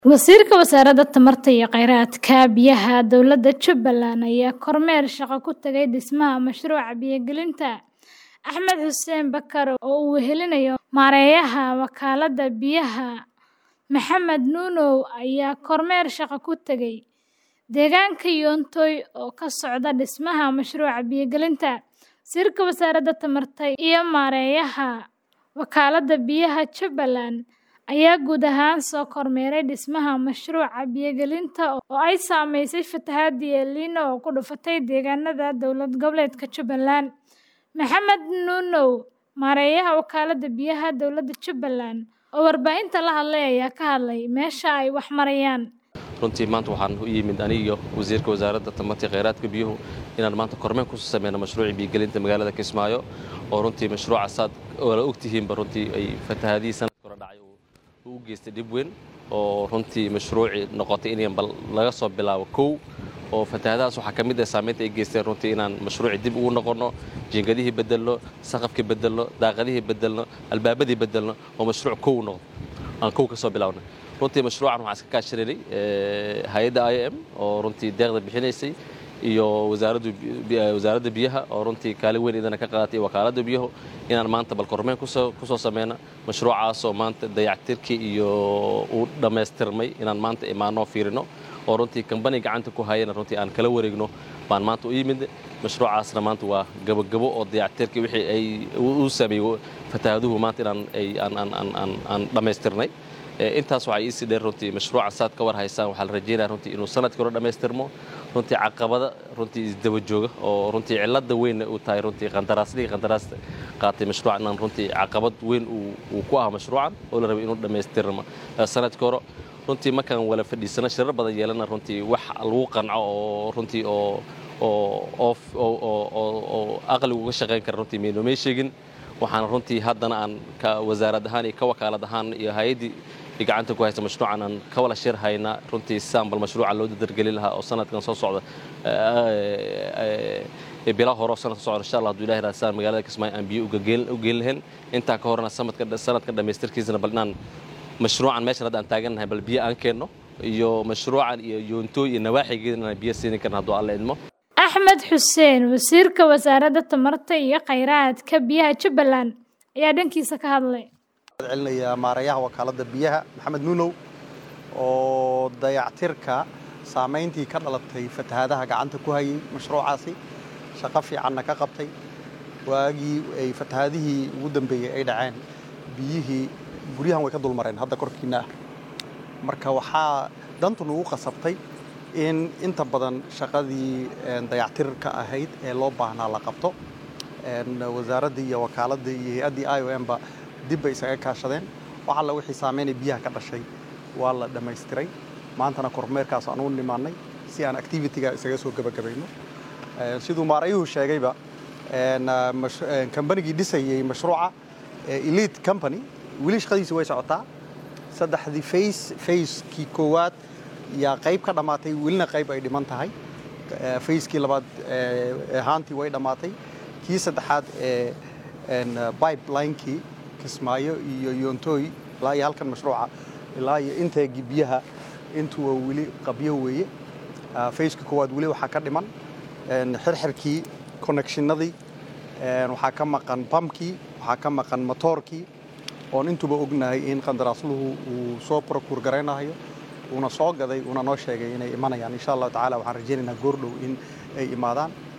Wasiirka Wasaaradda Tamarta iyo Kheyraadka Biyaha Dowladda Jubbaland ayaa kormeer shaqo ku tagay dhismaha mashruuca biyo-gelinta. Axmed Xuseen Bakar oo uu wehelinayo maareeyaha wakaaladda biyaha Maxamed Nuunow ayaa kormeer shaqo ku tagay deegaanka Yoontoy oo ka socda dhismaha mashruuca biyo-gelinta. Wasiirka Wasaaradda Tamarta iyo maareeyaha wakaaladda biyaha Jubbaland ayaa guud ahaan soo kormeeray dhismaha mashruuca biyo-gelinta oo ay saameysay fatahaadda El Niño oo ku dhufatay deegaanada dowlad goboleedka Jubbaland. Maxamed Nuunow, maareeyaha wakaaladda biyaha dowladda Jubbaland, oo warbaahinta la hadlay ayaa ka hadlay meesha ay wax marayaan. runtii maanta waxaan u yimid aniga wasiirka wasaaradda tamarta iyo kheyraadka biyuhu inaan maanta kormeer ku sameyno mashruucii biyogelinta magaalada Kismaayo oo runtii mashruuca saad wala ogtihiinba runtii ay fatahaadihii sanadka hore dhacay uu u geystay dhib weyn oo runtii mashruucii noqotay in bal laga soo bilaabo kow oo fatahaadahaas waxaa ka mid ah saameynta ay geysteen runtii inaan mashruucii dib ugu noqonno jiingadihii bedelno saqafkii bedelno daaqadihii bedelno albaabadii bedelno oo mashruuc kow noqdo aan kow ka soo bilaabnay runtii mashruucan waxaan iska kaashanay hay-adda i m oo runtii deeqda bixinaysay iyo wasaaradda biyaha oo runtii kaalin weyn idana ka qaadatay wakaaladda biyuhu inaan maanta bal kormeyn ku soo sameyna mashruucaasoo maanta dayactirkii iyo uu dhammaystirmay inaan maanta imaanoo fiirino oo runtii kambani gacanta ku hayana runtii aan kala wareegno baan maanta u yimid mashruucaasna maanta waa gabogabo oo dayactirkii wixii ay u sameeyey fataahaduhu maanta inaan aan dhammaystirnay intaas waxaa iisii dheer runtii mashruuca saad ka war haysaan waxaa la rajeynaya runtii inuu sanadkii hore dhammaystirmo runtii caqabada runtii isdaba jooga oo runtii cilada weynna uu tahay runtii qandaraaslihii qandaraasta qaatay mashruucan inaan runtii caqabad weyn uu ku ah mashruucan oo la rabay inuu dhammaystirmo sanadkii hore runtii markaan wala fadhiisano shirar badan yeelana runtii wax lagu qanco oo runtii oo oo aqligu uga shaqayn kara runtii maynoo sheegin waxaan runtii haddana aan ka wasaarad ahaan iyo ka wakaalad ahaan iyo hay-addii gacanta ku haysta mashruucan aan ka wala shir haynaa runtii saan bal mashruuca loo dadargelin lahaa oo sanadkan soo socda bilaa hore oo sanadka socda insha allah haduu ilahi raasaan magaalada kismaayo aan biyo u geyn lahayn intaa ka horena sanadka dhammaystirkiisana bal inaan mashruucan meeshan hadda aan taagannahay bal biyo aan keenno iyo mashruucan iyo yoontooy iyo nawaaxigeeda inaan biyo siini karna hadduu alla idmo axmed xuseen wasiirka wasaaradda tamarta iyo kheyraadka biyaha jubbaland ayaa dhankiisa ka hadlay celinayaa maareeyaha wakaaladda biyaha maxamed nuunow oo dayactirka saamayntii ka dhalatay fatahaadaha gacanta ku hayay mashruucaasi shaqo fiicanna ka qabtay waagii ay fatahaadihii ugu dambeeyey ay dhaceen biyihii guryahan way ka dulmareen hadda korkiinna ah marka waxaa dantu nagu qasabtay in inta badan shaqadii dayactirka ahayd ee loo baahnaa la qabto wasaaraddii iyo wakaaladii iyo hay-addii i o m ba dib bay isaga kaashadeen wax alla wixii saameynay biyaha ka dhashay waa la dhammaystiray maantana kormeerkaas aan u nimaannay si aan activitiga isaga soo gebagabayno siduu maarayuhu sheegayba kambanigii dhisayey mashruuca elite company weli shaqadiisi way socotaa saddexdii fays fayskii koowaad yaa qayb ka dhammaatay welina qayb ay dhiman tahay fayskii labaad ahaantii way dhammaatay kii saddexaad ee pipelinekii kismaayo iyo yoontooy ilaa iyo halkan mashruuca ilaa iyo inteegii biyaha intuwa weli qabyo weeye fayskii koowaad weli waxaa ka dhiman xirxirkii connectionadii waxaa ka maqan bamkii waxaa ka maqan motoorkii oon intuba ognahay in qandaraasluhu uu soo prokuur garaynayo uuna soo gaday uuna noo sheegay inay imanayaan insha allahu tacala waxaan rajaynaynaa goordhow in ay imaadaan